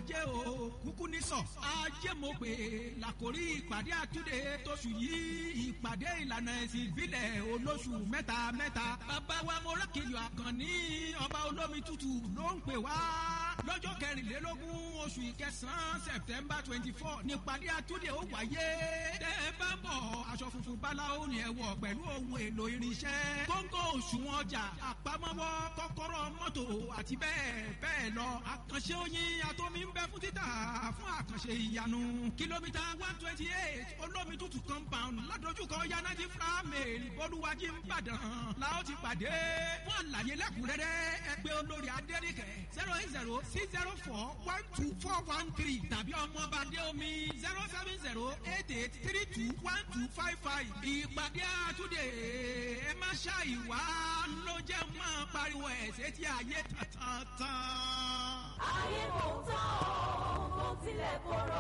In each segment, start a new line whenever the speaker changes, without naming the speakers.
ajé o kúkú ní sọ ajé mo pè làkórí ìpàdé àtúndé tóṣù yìí ìpàdé ìlànà ẹ̀sìn ìbílẹ̀ olóṣù mẹ́ta mẹ́ta bàbá wa mọ́rákejì àkànní ọba olómi tútù ló ń pè wá lọ́jọ́ kẹrìnlélógún oṣù ìkẹsàn-án september twenty four nípàdé àtúndé ó wáyé tẹ́ ẹ bá bọ̀ aṣọ funfun báláwo ni ẹ wọ̀ pẹ̀lú ohun èlò irinṣẹ́ kóńgò òṣùwọ̀n ọjà àpamọ́wọ́ kọ́kọ́rọ́ mọ́tò àti bẹ́ẹ̀ bẹ́ẹ̀ lọ àkànṣe oyin atomi ń bẹ fún títà fún àkànṣe ìyanu kìlómítà one twenty eight olómi tútù compound ládojúkọ yanaji flamel bolúwájí nìbàdàn la ó ti pàdé fún àlàyé lẹ́kùnrẹ́rẹ́ ẹ pè olórí adẹ́rìkẹ́ zero eight zero six zero four one two four one three tàbí ọmọọba dé omi zero seven zero eight eight three two one two five five ìpàdé àtúndé ẹ má ṣàìwá ló jẹ́ máa pariwo ẹ̀ sétí ayé tán.
ayé kò tán o kò tilẹ̀ korò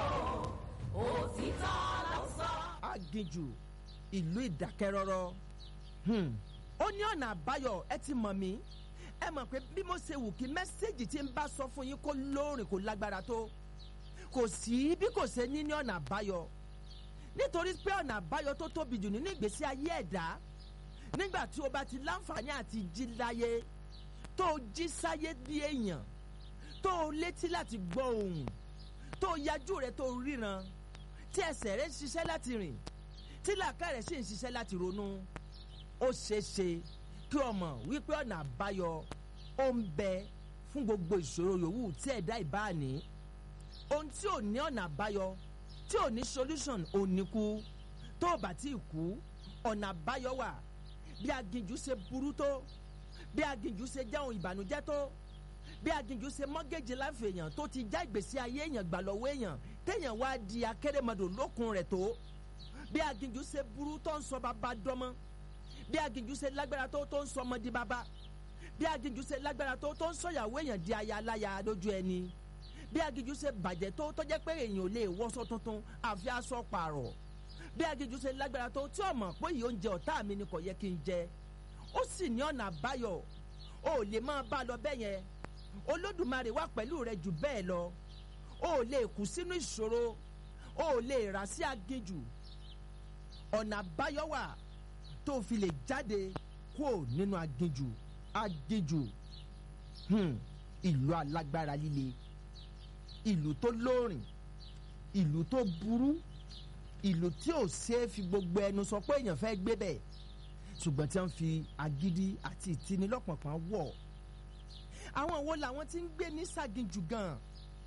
òtítọ́ ló sọ.
aginjù ìlú ìdákẹ́rọ́rọ́ Hmm. ó ní ọ̀nà àbáyọ ẹ ti mọ̀ mí ẹ mọ̀ pé bí mo ṣe wù kí mẹ́sẹ̀gì tí ń bá sọ fún yín kó lóòrìn kó lágbára tó kò sí bí kò ṣe ní ní ọ̀nà àbáyọ nítorí pé ọ̀nà àbáyọ tó tóbi jù nínú ìgbésí ayé ẹ̀dá nígbà tí o bá ti láǹfààní àti jí láyé tó o jí sáyé bí èèyàn tó o létí láti gbọ́ ohùn tó o yajú rẹ tó o ríran tí ẹsẹ̀ rẹ ń ṣiṣẹ́ láti rìn tí làákà rẹ̀ sì ń ṣiṣẹ́ láti ronú ó ṣeé ṣe kí o mọ̀ wípé ọ̀nà àbáyọ ó ń bẹ fún gbogbo ìṣòro yòówù tí ẹ̀dá ìbá ní ohun tí ò ní ọ̀nà àbáyọ tí ò ní solution ò ní kú tó o bá tí ì kú ọ̀nà àbáyọ wà bí aginjù ṣe burú tó bí aginjù ṣe jẹ́ ohun ìbànújẹ́ tó bí aginjù ṣe mọ́gẹ́jì láǹfẹ̀ èèyàn tó ti já ìgbésí ayé èèyàn gbà lọ́wọ́ èèyàn téèyàn wá di akérèmọdò lókun rẹ̀ tó bí aginjù ṣe burú tó ń sọ bàbá dọ́mọ́ bí aginjù ṣe lágbára tó tó ń sọ ọmọ di bàbá bí aginjù ṣe lágbára tó tó ń sọyàwó èèyàn di aya aláya lójú ẹni bí aginjù ṣe bàjẹ́ tó tó jẹ́ pé èèyàn ò lè wọ́sọ tuntun àfi aṣọ pààrọ̀ bí aginjù ṣe lágbára tó tí ọmọ pé yìí oúnjẹ ọ̀tá mi ni kò yẹ kí n jẹ ó sì ní ọ̀nà àbáyọ o ò lè máa bá a lọ bẹ́ẹ̀ yẹn olódùmarè wà pẹ̀lú rẹ jù bẹ́ẹ̀ lọ o ò lè kú sínú ìṣòro o ò lè rà sí aginjù ọ̀nà àbáyọ wà tó fi lè jáde kúrò nínú aginjù aginjù hmm, ìlú alágbára líle ìlú tó lóòrìn ìlú tó burú ìlú tí ò ṣeé fi gbogbo ẹnu sọ pé èèyàn fẹ́ gbé bẹ̀ ṣùgbọ́n tí wọ́n fi agídí àti ìtinilọ́pọ̀pọ̀ wọ̀ àwọn wo làwọn tí ń gbé ní sàgìnjù gan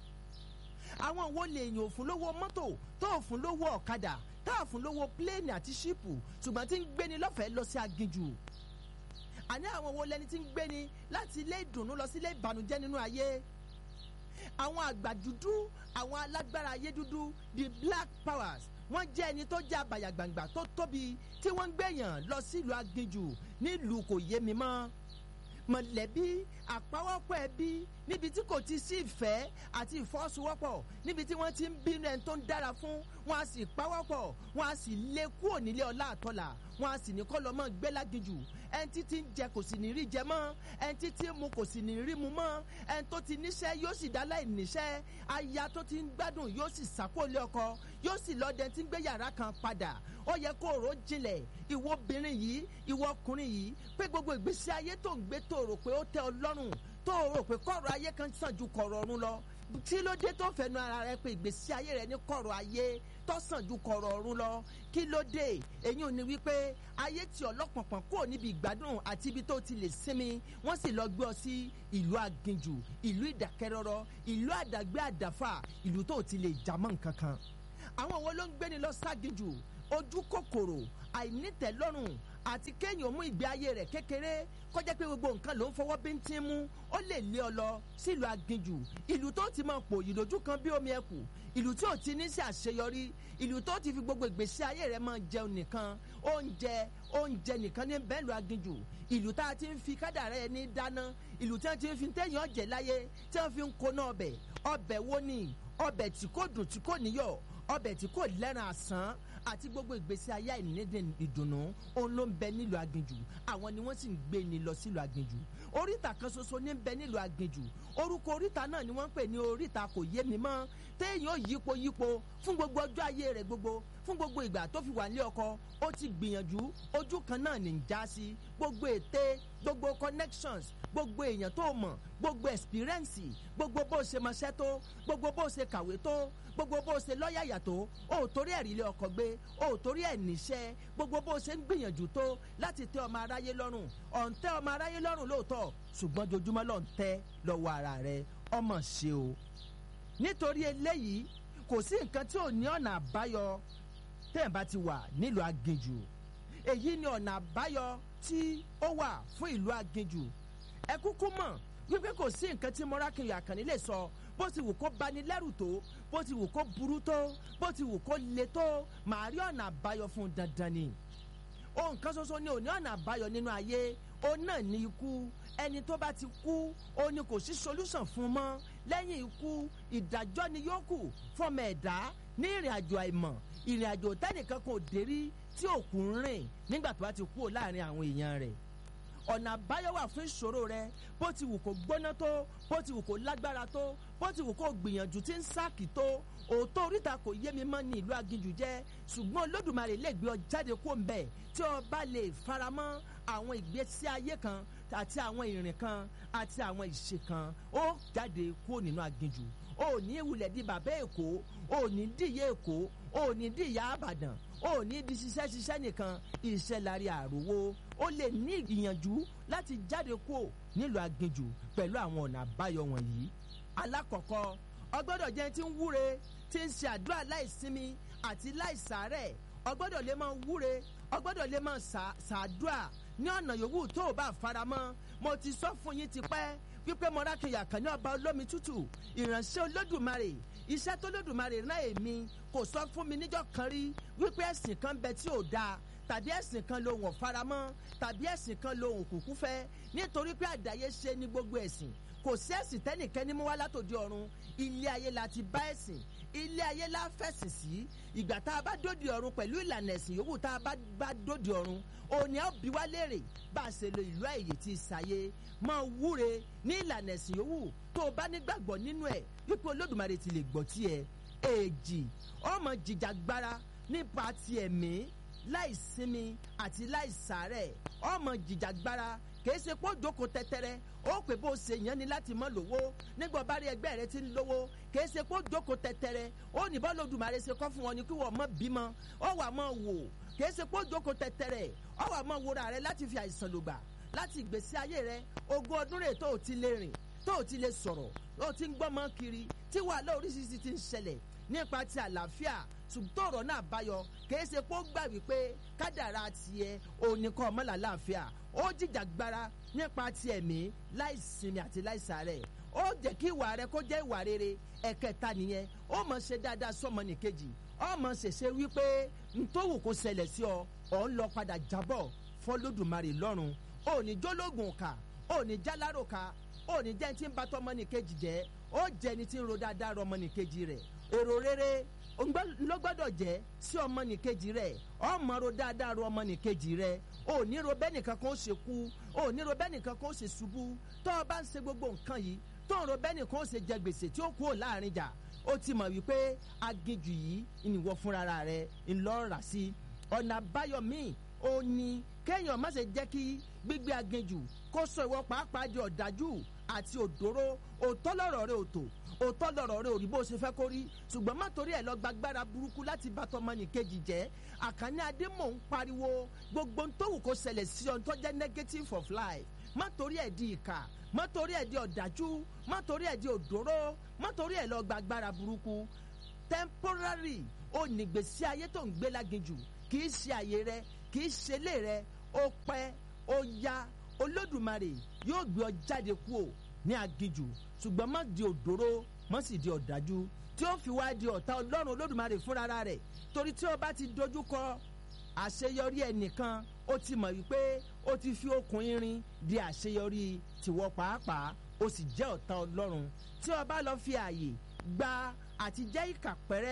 àwọn wo lè yàn òfin lówó mọ́tò tó òfin lówó ọ̀kadà tá òfin lówó pléènì àti ṣíìpù ṣùgbọ́n tí ń gbéni lọ́fẹ̀ẹ́ lọ sí agíjù àní àwọn wo lẹni tí ń gbéni láti ilé ìdùnnú lọ sí ilé ìbànújẹ́ nínú ayé àwọn àgbà dúdú àwọn alágbára ayé dúdú the black powers wọ́n jẹ́ ẹni tó jẹ́ àbàyàgbàǹgbà tó tóbi tí wọ́n ń gbèyàn lọ sílùú aginjù nílùú kò yé mi mọ́ mọ̀lẹ́bí àpawọ́pọ̀ ẹbí níbi tí kò ti sí ìfẹ́ àti ìfọ́sowọ́pọ̀ níbi tí wọ́n ti ń bínú ẹni tó ń dára fún wọn a sì pawọ́pọ̀ wọn a sì lé kúrò nílé ọlá àtọ́là wọn a sì ní kọ́ lọ́mọ gbé láginjù ẹni tí ti ń jẹ kò sì ní rí jẹ mọ́ ẹni tí ti ń mu kò sì ní rí mu mọ́ ẹni tó ti níṣẹ́ yóò sì dá láì níṣẹ́ aya tó ti ń gbádùn yóò sì sàkólé ọkọ yóò sì lọ́dẹ tí ń gbé yàrá kan padà ó yẹ kó rò jinlẹ̀ ìwọ obìnrin yìí ìwọ ọkùnrin yìí pé gbogbo ìgbésí ayé tó ń gbé tó rò pé ó tẹ́ ọ lọ́rùn tó rò pé kọ̀rọ̀ ayé kan sàn ju kọ̀rọ̀ ọ̀run lọ tí ló dé tó fẹnu ara rẹ pé ìgbésí ayé rẹ ní kọ̀rọ̀ ayé tó sàn ju kọ̀rọ̀ ọ̀run lọ kí ló dé èyí ò ní wípé ayé tí ọlọ́pọ̀pọ̀ kúrò níbi ìgbádùn àti ibi tó ti lè sinmi wọ́n sì lọ gbé ọ sí ìlú aginjù ìlú ìdákẹ́rọ́rọ́ ìlú àdàgbé àdàfà ìlú tó ti lè jámọ́ nǹkan kan àwọn wo ló ń gbéni lọ ságijù ojú kòkòrò àìnítẹ̀lọ́rùn àti kéèyàn mú ìgbé ayé rẹ̀ kékeré kọjá pé gbogbo nǹkan ló ń fọwọ́ bíntín mú ó lè lé ọ lọ sílùú aginjù ìlú tó ti máa pò ìlójú kan bí omi ẹkù ìlú tí ò ti ní sí àṣeyọrí ìlú tó ti fi gbogbo ìgbésí ayé rẹ̀ máa jẹun nìkan oúnjẹ oúnjẹ nìkan ní bẹ́ẹ̀lù aginjù ìlú tá a ti ń fi kádàrá ẹni dáná ìlú tí wọ́n ti ń fi téèyàn jẹ láyé tí wọ́n fi ń koná ọbẹ̀ ọbẹ̀ wo ni ọbẹ̀ tí kò dùn tí kò níyọ̀ ọbẹ̀ tí kò lẹ́ran àsán àti gbogbo ìgbésí ayé àìnídìí ìdùnnú òun ló ń bẹ nílùú aginjù àwọn ni wọ́n sì ń gbé ni lọ sílùú aginjù oríta kan ṣoṣo ní ń bẹ nílùú aginjù orúkọ oríta náà ni wọ́n ń pè ní oríta kò yé mi mọ́ téèyàn yípo yípo fún gbogbo ọjọ́ ayé rẹ̀ gbogbo fún gbogbo ìgbà tó fi wà nílé ọkọ ó ti gbìyànjú ojú kan náà ní ń já sí gbogbo ète gbogbo connections gbogbo èèyàn tó mọ̀ gbogbo experience gbogbo bó ṣe mọṣẹ́ tó gbogbo bó ṣe kàwé tó gbogbo bó ṣe lọ́yàyà tó o ò torí ẹ̀rí ilé ọkọ̀ gbé o ò torí ẹ̀ níṣẹ́ gbogbo bó ṣe ń gbìyànjú tó láti tẹ́ ọmọ aráyé lọ́rùn ọ̀ ń tẹ́ ọmọ aráyé lọ́rùn lóòótọ́ ṣùgbọ́n jojúmọ́ lọ́n tẹ́ lọ́wọ́ ara rẹ ọmọ ṣe o nítorí eléyìí kò sí nǹkan tí ò ní ọ̀nà àbáyọ tẹ́ẹ̀ bá ti wà nílùú aginjù èyí ni ọ̀nà àbáyọ tí ó wà fún ìlú aginjù ẹ kúkú mọ̀ wípé kò sí nǹkan tí mọ́rákìnyìn àkànní lè sọ bó ti wù kó bani lẹ́rù tó bó ti wù kó burú tó bó ti wù kó le tó màá rí ọ̀nà àbáyọ fún un dandan ni ohun kan ṣoṣo ni ò ní ọ̀nà àbáyọ nínú ayé òun náà ní ikú ẹni tó bá ti kú òun ni kò sí solution fún un mọ́ lẹ́yìn ikú ìdájọ́ ni yóò kù fọmọ ẹ̀dá ní ìrìn àjò àìmọ̀ ìrìn àjò tẹ́nìkan kò dérí tí òkú ń rìn nígbà tó bá ti kú láàrin àwọn èèyàn rẹ̀ ọ̀nà àbáyọ wà fún ìṣòro rẹ bó ti wù kó gbóná tó bó ti wù kó lágbára tó bó ti wù kó gbìyànjú tí ń sáàkì tó òótọ́ oríta kò yé mi mọ́ ní ìlú aginjù jẹ́ ṣùgbọ́n olódùmarè lè gbé ọ jáde kó ń bẹ̀ tí o bá lè faramọ́ àwọn ìgbésí ayé kan àti àwọn ìrìn kan àti àwọn ìṣe kan ó jáde kó nínú aginjù ó ní ìwulẹ̀ di bàbá èkó ó ní díye èkó ó ní díya àbàdàn ó ní di ṣiṣẹ́ ṣiṣẹ́ nìkan iṣẹ́ lárí àròwó ó lè ní ìyànjú láti jáde kó nílùú aginjù pẹ̀lú àwọn ọ̀nà àbáyọ wọ̀nyí. alákọ̀ọ́kọ́ ọgbọ́dọ̀ jẹ́ tí ń wúre tí ń ṣe àdúrà láìsinmi àti láìsàárẹ̀ ọgbọ́dọ̀ lè máa wúre ọgbọ́dọ̀ lè máa ṣàdúrà ní ọ̀nà yòówù tó o bá faramọ́ mo ti sọ fún yín tipẹ́ wípé mọ́rákìyà kan ní ọba olómi tútù ìránṣẹ́ olódùmarè iṣẹ́ tó lódùmarè rán èmi kò sọ fún mi níjọ́ kan rí wípé ẹ̀sìn kan bẹ tí ò dáa tàbí ẹ̀sìn kan lòun ò faramọ́ tàbí ẹ̀sìn kan lòun kúkú fẹ́ nítorí pé àdáyé ṣe ní gbogbo ẹ̀sìn kò sí ẹ̀sìn tẹ́nìkẹ́ni mú wá látòdì ọ̀run ilé ayé la ti bá ẹ̀sìn ilé ayé la fẹ̀sìn sí ìgbà tá a bá dòdì ọ̀run pẹ̀lú ìlànà ẹ̀sìn yòówù tá a bá bá dòdì ọ̀run òní á bí wá léèrè bá a ṣe lo ìlú àyè tí ìsàyè máa wúre ní ìlànà ẹ̀sìn yòówù tó o bá nígbàgbọ́ nínú ẹ̀ wípé olódùmarè ti lè gbọ́ tiẹ̀ èjì ọmọ jìjàgbara nípa ti ẹ̀mí láì sinmi àti láì sàárẹ̀ ọmọ jìjàgbara kìí ṣe pé ó jókòó tẹ́tẹ́rẹ́ ó pè bó ṣe yàn ni láti mọ́ lówó nígbà bá rí ẹgbẹ́ rẹ ti ń lówó kìí ṣe pé ó jókòó tẹ́tẹ́rẹ́ ó ní bọ́ lódùmarè ṣe kọ́ fún wọn ni kí wọ́n mọ́ bímọ ó wà mọ́ wò kìí ṣe pé ó jókòó tẹ́tẹ́rẹ́ ó wà mọ́ wòra rẹ láti fi àìsàn lògbà láti ìgbésí ayé rẹ ogún ọdún rẹ̀ tó o ti lè rìn tó o ti lè sọ̀rọ̀ tó o ti ń gbọ́mọ kiri tí wàhálà oríṣiríṣi ti ń ṣẹlẹ̀ nípa ti àlàáfíà ṣùgbọ́n ọ̀rọ̀ náà báyọ kìí ṣe pé ó gbà wípé kádàrá tiẹ̀ òníkan ọmọlà láàfíà ó jìjàgbara nípa ti ẹ̀mí láì sinmi àti láì sàárẹ̀ ó jẹ́ kí ìwà rẹ kó jẹ́ ìwà rere ẹ̀kẹta nìyẹn ó mọ̀ ṣe dáadáa sọ́mọ nìkejì ó mọ̀ ṣèṣe wípé ntòwù kò ṣẹlẹ̀ sí ọ ọ̀ ń lọ padà jábọ̀ fọlódùmarè lọ́rùn ó ní jólógùn kà ó ní jálárò kà ó ní jẹ́ ti ń bá tọmọnìkejì jẹ́ ó jẹ́ ni ti ń ro dáadáa rọ ọmọnìkejì rẹ̀ èrò rere ló gbọ́dọ̀ jẹ́ sí ọmọnìkejì rẹ̀ ọmọ ro dáadáa ro ọmọnìkejì rẹ̀ ò ní ro bẹ́nìkan kan ó ṣe kú ò ní ro bẹ́nìkan kan ó ṣe ṣubú tó o bá ń ṣe gbogbo nǹkan yìí tó ń ro bẹ́nìkan ó ṣe jẹ gbèsè tí ó kú ò láàrin jà ó ti mọ̀ wípé aginjù yìí ìnìwọ fúnra rẹ̀ ńlọ́ra sí ọ̀nà àbáyọ míì ó ní kéèyàn má ṣe jẹ́ kí gbígbé aginjù kó sọ ìwọ pàápàá di ọ̀dájú àti òdòró òótọ́ lọ̀rọ̀ rẹ òtò òótọ́ lọ̀rọ̀ rẹ ò rí bó ṣe fẹ́ kó rí ṣùgbọ́n má torí ẹ̀ lọ gbàgbára burúkú láti bá tọmọnìkejì jẹ́ àkànní adémọ̀ ń pariwo gbogbo ń tówù kó ṣẹlẹ̀ sí ọ tó jẹ́ negative of life má torí ẹ̀ di ìkà má torí ẹ̀ di ọ̀dájú má torí ẹ̀ di òdòró má torí ẹ̀ lọ gbàgbára burúkú temporary ó nígbèsí ayé tó ń gbé láginjù kì í ṣe àyè rẹ kì í ṣe ilé rẹ ó pẹ́ ó yá olódùmarè yóò gbé ọ jáde kúò ní aginjù ṣùgbọ́n má di òdòró má sì di ọ̀dájú tí ó fi wá di ọ̀tá ọlọ́run olódùmarè fúnra rẹ̀ torí tí ó bá ti dojú kọ àṣeyọrí ẹnìkan ó ti mọ̀ wípé ó ti fi okùn irin di àṣeyọrí tìwọ pàápàá ó sì jẹ́ ọ̀tá ọlọ́run tí ó bá lọ fi ààyè gba àti jẹ́ ìkà pẹ́rẹ́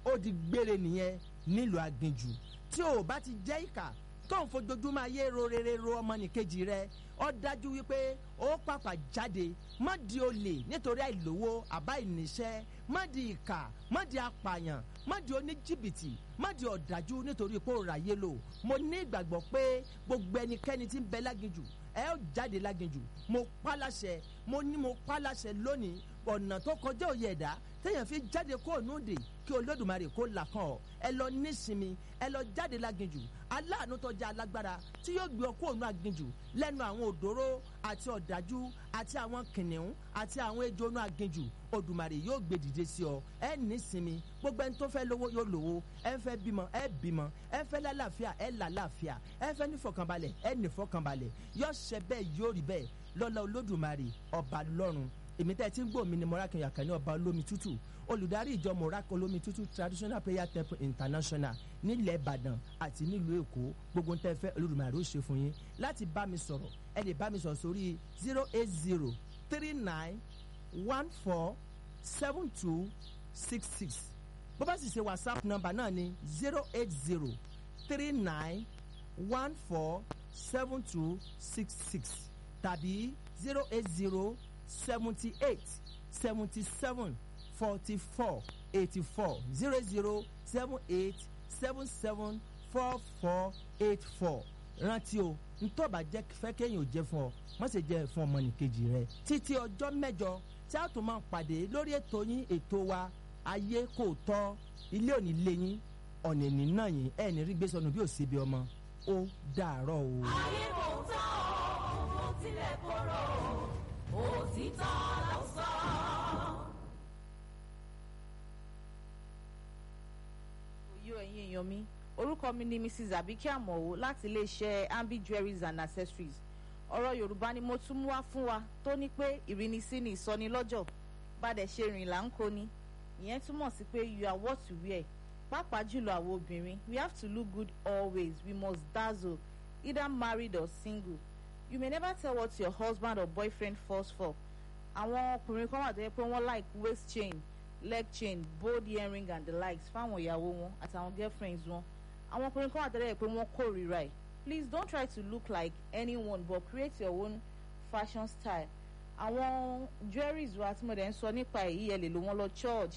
ó di gbére nìyẹn nílùú aginjù tí o bá ti jẹ́ ìkà tó ń fojoojúmọ́ ayé ro rere ro ọmọnìkejì rẹ ó dájú wípé ó pàpà jáde má di olè nítorí àìlówó àbá ìníṣẹ́ má di ìkà má di apààyàn má di oníjìbìtì má di ọ̀dájú nítorí pé ó ráyé lò mo ní ìgbàgbọ́ pé gbogbo ẹnikẹ́ni tí ń bẹ láginjù ẹ ó jáde láginjù mo pa láṣẹ mo ní mo pa láṣẹ lónìí ọ̀nà tó kọjá òye ẹ̀dá téèyàn fi jáde kó ònúdè kí olódùmarè kó là kàn ọ́ ẹ lọ nísinmi ẹ lọ jáde láginjù aláàánú tọjá alágbára tí yóò gbé ọ kó ònú aginjù lẹ́nu àwọn òdòró àti ọ̀dájú àti àwọn kìnìún àti àwọn ejò ònú aginjù odùmarè yóò gbé dìde sí ọ ẹ nísinmi gbogbo ẹni tó fẹ́ lówó yóò lówó ẹ ń fẹ́ bímọ ẹ bímọ ẹ ń fẹ́ lálàáfíà ẹ lálàáfíà ẹ ń fẹ́ nífọ̀kànbalẹ̀ ẹ nífọ̀kànbalẹ̀ yóò ṣẹ bẹ́ẹ̀ yóò rí bẹ́ẹ̀ lọ́lá olódùmarè ọba lọ́run èmi tẹ́ ẹ ti ń gbọ́ mi ni morakin yakani ọba olómi tútù olùdarí ìjọ morakin olómi tútù traditional prayer temple international nílẹ̀ ìbàdàn àti nílùú èkó gbogbo ń tẹ́ fẹ́ olódùmarè ó ṣe fún yín láti bá mi sọ̀rọ̀ ẹ lè bá mi sọ̀rọ̀ sórí zero eight zero three nine one four seven two six six bó bá sì ṣe whatsapp number náà ni zero eight zero three nine one four seven two six six tàbí zero eight zero seventy eight seventy seven forty four eighty four zero zero seven eight seven seven four four eight four rántí o ntọ́ba jẹ́ fẹ́ kéèyàn ò jẹ́ fún ọ má ṣe jẹ́ fún ọmọnìkejì rẹ títí ọjọ́ mẹ́jọ tí a tún máa pàdé lórí ètò yín ètò wa ayé kò tọ́ ilé òní lé yín ọ̀nà ìní náà yín ẹ̀ ní rí gbé sọnù bí ò síbi ọmọ ó dàárọ̀ o.
ayé kò tán o mo tilẹ̀ korò òtítọ́ ló sọ.
òye ẹ̀yin èèyàn mi orúkọ mi ni mrs abike amọ̀wò láti iléeṣẹ́ ambi jewelries and accessories ọ̀rọ̀ yorùbá ni mo tún mú wá fún wa tó ní pé ìrínisí ni ìsọnilọ́jọ̀ bàdẹ̀ ṣe rìn là ń kó ni ìyẹn túmọ̀ sí pé you are what you wear pàápàá jùlọ àwọn obìnrin we have to look good always we must dazzle either married or single you may never tell what your husband or boyfriend falls for àwọn ọkùnrin kan wà tó yẹ pé wọ́n like waist chain leg chain bold earring and the likes fáwọn ìyàwó wọn àtàwọn girlfriends wọn àwọn ọkùnrin kan wà tó yẹ pé wọ́n kórìíra ẹ̀ please don't try to look like anyone but create your own fashion style àwọn jewelries wa tí mo dẹ̀ ń sọ nípa èyí ẹ lè lò wọ́n lọ church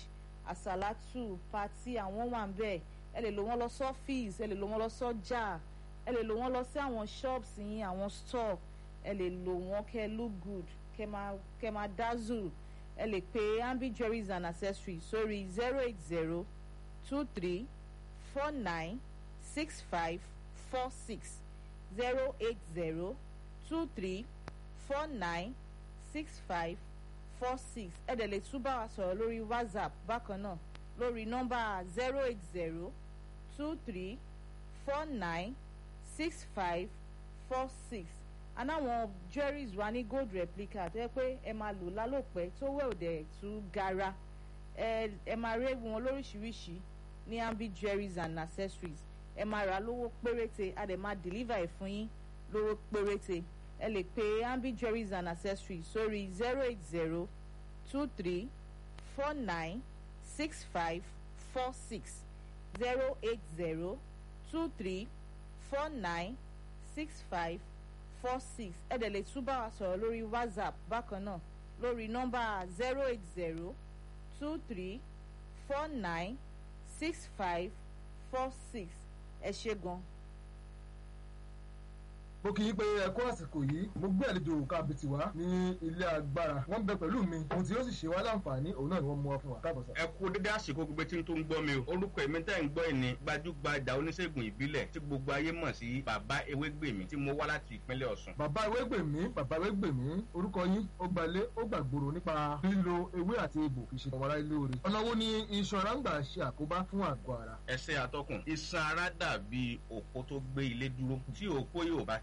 àsàlátù pati àwọn wà ń bẹ̀ ẹ lè lò wọ́n lọ sọ́fíìsì ẹ lè lò wọ́n lọ sọ́jà ẹ lè lò wọ́n lọ sí àwọn shops yín àwọn store ẹ lè lò wọ́n kẹ́ look good kẹ́ máa kẹ́ máa dazzle ẹ lè pe ambi jewelries and accessories sórí zero eight zero two three four nine six five four six zero eight zero two three four nine six five four six ẹ dẹ̀ lè tún bá wa sọ̀rọ̀ lórí whatsapp bákan náà lórí nọ́mbà zero eight zero two three four nine six five four six anáwọn jewelries wa ní gold replica tó yẹ pé ẹ máa lò lálòpẹ́ tó wẹ̀ òdẹ̀ tú gara ẹ ẹ máa rí wọn lóríṣiríṣi ní ambi jewelries and accessories ẹ máa rà lówó péréte a dẹ̀ máa deliver ẹ̀ fún yín lówó péréte ẹ lè pe ambi jewelries and accessories sórí zero eight zero two three four nine six five four six zero eight zero two three four nine six five four six ẹ dẹ̀ lè tún bá wa sọ̀rọ̀ lórí whatsapp bákan náà lórí nọ́mbà zero eight zero two three four nine six five four six ẹ ṣe gan.
mo kì í pé ẹkọ àsìkò yìí mo gbé àlejò kábìtì wá ní ilé agbára wọn bẹ pẹ̀lú mi ohun tí yóò sì ṣe wá láǹfààní òun náà ni wọn mú wá fún wa káàbọ̀ sá.
ẹ kú dédé àsìkò gbogbo tí n tó ń gbọ́ mi o orúkọ èmi tẹ́ ń gbọ́ ẹ̀ ní gbajúgbajà oníṣègùn ìbílẹ̀ tí gbogbo ayé mọ̀ sí bàbá ewégbèmí tí mo wá láti ìpínlẹ̀ ọ̀sùn.
bàbá ewégbèmí bàbá ewégbèmí orúkọ yín ó gbalé ó gbàgbòrò nípa lílo ewé àti egbò fi ṣe ọmọláyé lóore ọ̀nà wo ni iṣan ara ń gbà ṣe àkóbá fún àgọ́ ara.
ẹsẹ̀ atọ́kùn iṣan ara dàbí òpó tó gbé ilé dúró tí òpó yóò bá ti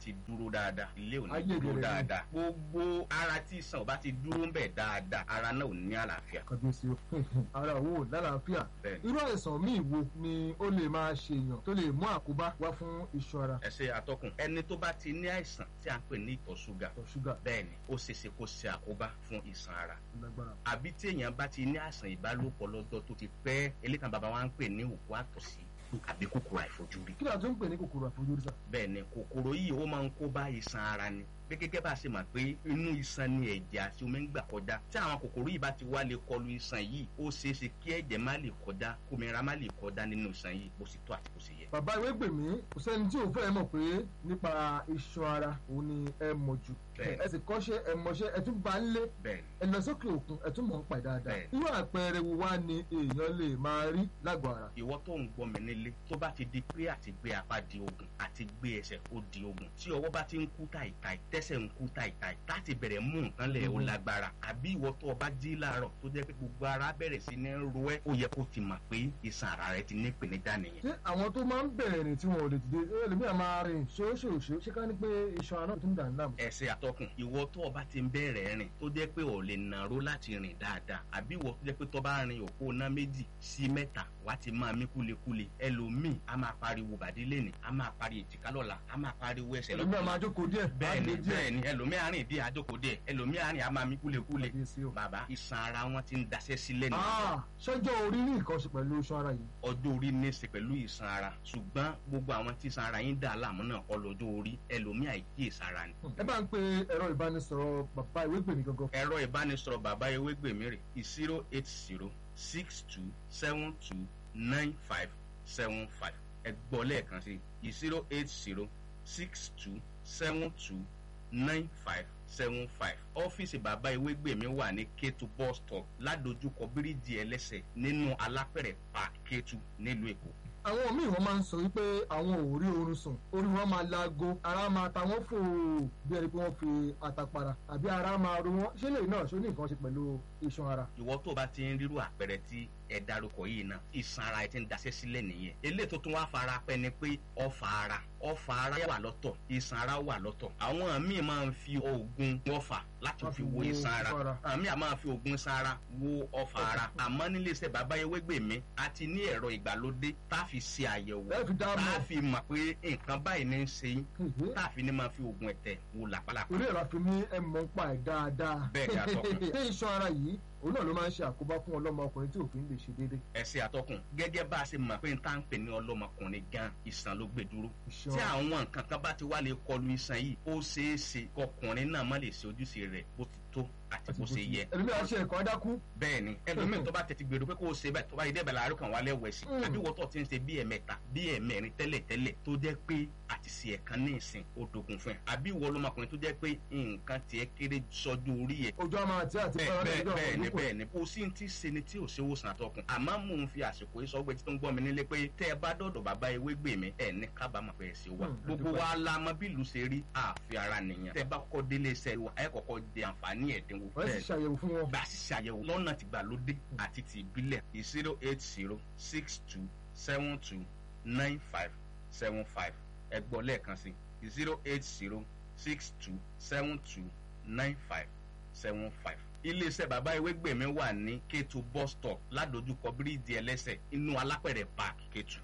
ti dúró dáadáa ilé ò ní
Ayé
dúró
ìbẹ̀rẹ̀ ni.
dáadáa gbogbo ara tí ìsàn ò bá ti dúró ń bẹ̀ dáadáa ara náà ò ní àlàáfíà
kàbíyèsí o ara òwò lálàáfíà
Bẹ́ẹ̀ni.
irú àìsàn míì wo ni ó lè máa ṣèyàn tó lè mú àkóbá wá fún iṣan ara
ẹsẹ atọ́kùn ẹni tó bá ti ní àìsàn tí a ń pè ní ìtọ̀ ṣúgà
ìtọ̀ ṣúgà
bẹ́ẹ̀ ni ó ṣeéṣe kó ṣe àkóbá fún ìsàn ara
lágbára
àbí tí èèyàn bá ti ní àìsàn ìbálòpọ̀ lọ́jọ́ tó ti pẹ́ elékan bàbá wa ń pè ní òkú àtọ̀sí àbí kòkòrò àìfojúrí
kí ni a tún ń pè ní kòkòrò àfojúrí sá
bẹ́ẹ̀ ni kòkòrò yìí ó máa ń kó bá iṣan ara ni pé gẹ́gẹ́ bá a ṣe mọ̀ pé inú iṣan ni ẹ̀jẹ̀ àti omi ń gbà kọjá tí àwọn kòkòrò yìí bá ti wá lè kọlu iṣan yìí ó ṣeé ṣe kí ẹ̀jẹ̀ má lè kọjá kómìnira má lè kọjá nínú iṣan yìí bó ṣe tó àti bó ṣe yẹ.
bàbá ìwé gbèmí kò sẹ́ni tí ò fẹ́ mọ̀ pé nípa iṣan ara òun ni ẹ mọ̀ jù
Bẹ́ẹ̀ni.
ẹ sì kọ́ṣẹ́ ẹ mọṣẹ́ ẹ tún bá ń lé
bẹ́ẹ̀ ni
ẹ lọ sókè òkun ẹ tún mọ̀ ń pa dáadáa
Bẹ́ẹ̀ni.
irú àpẹẹrẹ wo wá ni èèyàn lè máa rí lágọ̀ọ́ ara
ìwọ tó ń gbọ́ mi nílé tó bá ti di pé àti gbé apá di ogun àti gbé ẹsẹ̀ ó di ogun tí ọwọ́ bá ti ń kú tàìtàì tẹ́sẹ̀ ń kú tàìtàì láti bẹ̀rẹ̀ mú nǹkan lẹ̀ ó
Mhm.
lágbára àbí ìwọ tó o bá jí láàárọ̀ tó jẹ́ pé gbogbo ara bẹ̀rẹ̀ sí ní ro ẹ́ ó yẹ kó ti mọ̀ pé iṣan ara rẹ ti ní ìpèníjà nìyẹn.
ṣé àwọn tó máa ń bẹ̀rẹ̀ rìn tí wọn ò lè dìde ẹlòmíà máa rìn ṣóṣòṣó ṣé ká ní pé iṣan ara náà tó ń dà ní láàmú.
ẹsẹ̀ àtọkùn ìwọ tó o bá ti ń bẹ̀rẹ̀ rìn tó jẹ́ pé o lè nàró láti rìn dáadáa àbí ìwọ tó jẹ́ pé tó bá rin òpó ná méjì sí mẹ́ta wá ti máa mí kúlekúle ẹlòmíì a máa pariwo bàdí lẹ́nì a máa pariwo èjìká lọ́la a máa pariwo ẹsẹ̀
ẹlòmíà máa jókòó díẹ̀
bẹ́ẹ̀ni
á lé díẹ̀.
bẹ́ẹ̀ni ẹlòmíì àárín bí àjòkó díẹ̀ ẹlòmíì àárín a máa mí kúlekúle
Kábíyèsí o.
bàbá iṣan ara wọn ti ń daṣẹ́ sílẹ̀ nìyẹn
Ah, ṣọjọ́ orí ní nǹkan ṣe pẹ̀lú iṣan ara yìí.
ọjọ́ orí ní í ṣe pẹ̀lú ìsan ara ṣùgbọ́n gbogbo àwọn tí ìsan ara yín dà láàmú náà kọ́ lọ́jọ́ orí ẹlòmíì àìkíyèsára ni
ẹ bá ń pe ẹ̀rọ ìbánisọ̀rọ̀ bàbá ìwé gbèmí gangan.
ẹ̀rọ ìbánisọ̀rọ̀ bàbá ewégbèmí rè zero eight zero six two seven two nine five seven five ẹ gbọ́ lẹ́ẹ̀kan sí zero eight zero six two seven two nine five seven five ọ́fíìsì bàbá ewégbèmí wà ní Kétu bus stop ládojúkọ bíríìjì ẹlẹ́sẹ̀ nínú alápẹ̀rẹ̀ park Kétu nílùú Èkó
àwọn míì wọn máa ń sọ wípé àwọn ò rí oorun sùn orí wọn máa laago ara máa ta wọn fò bí ẹni pé wọn fi àtàpàrà àbí ara máa ro wọn ṣé lè náà ṣó ní nǹkan ṣe pẹ̀lú iṣan ara.
ìwọ tó o bá ti ń rírú àpẹẹrẹ tí ẹ dárúkọ yìí náà ìsan ara ẹ ti ń daṣẹ́ sílẹ̀ nìyẹn eléyìí tó tún wá fara pẹ́ ni pé ọfà ara ọfà ara wà lọ́tọ̀ ìsan ara wà lọ́tọ̀ àwọn míì máa ń fi oògùn ọfà láti
Wọ́n
fi
fi
wo
wo
ìsan ara
ọfà ara.
àwọn míì á máa fi oògùn ìsan ara wo ọfà ara àmọ́ nílé iṣẹ́ bàbá Ewégbèmí a ti ní ẹ̀rọ ìgbàlódé tá a fi ṣe àyẹ̀wò
ẹ fi dá
tá a
mọ̀
fi mọ̀ pé nǹkan báyìí ní í ṣe yín
Hèhè.
tá a fi ní máa fi oògùn ẹ̀tẹ̀ wo làpálàpá
orí ẹ̀rọ àfi ní ẹ mọ̀ ń pa ẹ̀ dáadáa.
Bẹ́ẹ̀ ni, atọ́kùn.
ṣé iṣan ara yìí òun náà ló máa ń ṣe àkóbá fún ọlọ́mọkùnrin tí òfin lè ṣe déédéé.
ẹsẹ àtọkùn gẹ́gẹ́ bá a ṣe mọ̀ pé n tá ń pè ní ọlọ́mọkùnrin gan ìsàn ló gbé dúró
Iṣan
tí
ara.
àwọn nǹkan kan bá ti wá lè kọlu iṣan yìí ó ṣeé ṣe kọkùnrin náà má lè ṣe ojúṣe rẹ̀ bó ti tó àti bó ṣe yẹ
ẹlòmíràn ṣe ẹ̀kọ́ adákú.
bẹ́ẹ̀ ni ẹlòmíì tó bá tètè gbèrò pé kó o ṣe bẹ́ẹ̀ tó bá yẹ dẹ́bẹ̀ láàárọ̀ kan wá lẹ́wọ̀ ẹ̀sìn
Mm.
àbí wọ́n tó ti ń ṣe bí ẹ̀mẹ́ta bí ẹ̀mẹ́rin tẹ́lẹ̀ tẹ́lẹ̀ tó jẹ́ pé àti ṣe ẹ̀kan ní ìsìn ó dogun fún ẹ àbí ìwọ ọlọ́mọkùnrin tó jẹ́ pé nǹkan tiẹ̀ kéré sọ́jú orí ẹ̀
ojú àmà àti àti
bẹ́ẹ̀
fara
bẹ́ẹ̀
lẹ́jọ́
bẹ́ẹ̀ ni
ọ̀pọ̀
bẹ́ẹ̀ ni kò sí ti ṣe ni tí ò ṣe wòsàn àtọkùn àmọ́ mò ń fi àsìkò yìí sọ pé tí tó ń gbọ́ mi nílé pé tẹ́ ẹ bá dọ̀dọ̀ bàbá Ewégbèmí ẹ̀ ní kábàámọ̀ pé ẹ̀ ṣe wà
Hmm,
gbogbo
àdúpẹ́.
wa la mọ bí ìlú ṣe rí àfi ara nìyẹn tẹ́ ẹ bá kọ́kọ́ délé iṣẹ́ wa ẹ kọ́kọ́ di àǹfààní ẹ̀dínwó
wọ́n sì ṣàyẹ̀wò fún wọn.
gbà sí ṣàyẹ̀wò lọ́nà tìgbàlódé àti ti ìbílẹ̀ zero eight zero six two seven two nine five seven five ẹ gbọ́ lẹ́ẹ̀kan sí zero eight zero six two seven two nine five seven five. iléeṣẹ́ bàbá Ewégbèmí wà ní Kétu bus stop ládojúkọ bíríìjì ẹlẹ́sẹ̀ inú alápẹ̀rẹ̀ park Kétu.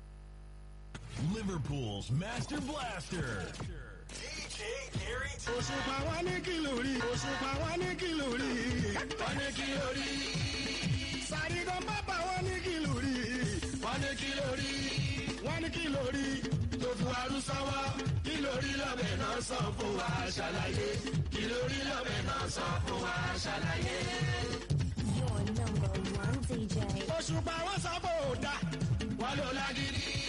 Liverpool's Master Blaster. DJ Gary
òṣùpá wa ní kìlórí òṣùpá wa ní kìlórí wọ́n ní kìlórí sàrídàn bàbá wọn ní kìlórí wọ́n ní kìlórí wọ́n ní kìlórí tó fún arúsáwá kìlórí lọ́bẹ̀ náà sọ fún wa ṣàlàyé kìlórí lọ́bẹ̀ náà sọ fún wa ṣàlàyé.
Your number one DJ.
òṣùpá wọn sábò dá wọn ló lágídí